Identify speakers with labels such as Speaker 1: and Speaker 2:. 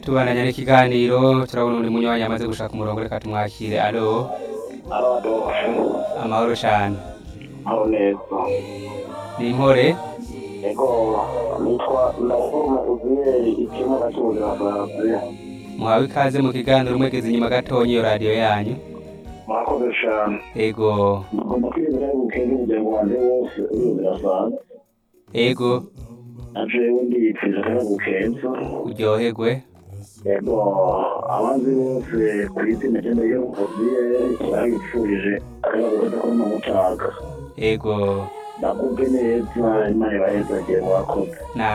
Speaker 1: tubandanya n'ikiganiro turabona undi munywanyi amaze gushaka umurongo reka tumwakire alo
Speaker 2: Adolphe
Speaker 1: amahoro cane
Speaker 2: aho neza
Speaker 1: ni impore
Speaker 2: ego nitwa ndakuma uziyeri ikimuga cy'ubuzima bwawe
Speaker 1: muhawe ikaze mu kiganiro mwegeze inyuma gatonya iyo radiyo yanyu
Speaker 2: mwakoze cyane
Speaker 1: ego
Speaker 2: ngomba kwizera gukenge umuryango wanjye wose uruzira sana
Speaker 1: ego
Speaker 2: na jewe ndiyipfije kandi gukenza
Speaker 1: uryoherwe
Speaker 2: ego abanzi bose ku isi nagenda yo uziyeri babipfurije akayabuza ko n'umutaga
Speaker 1: ego
Speaker 2: nakubwe neza imana ibaheza gihe mwakoze
Speaker 1: na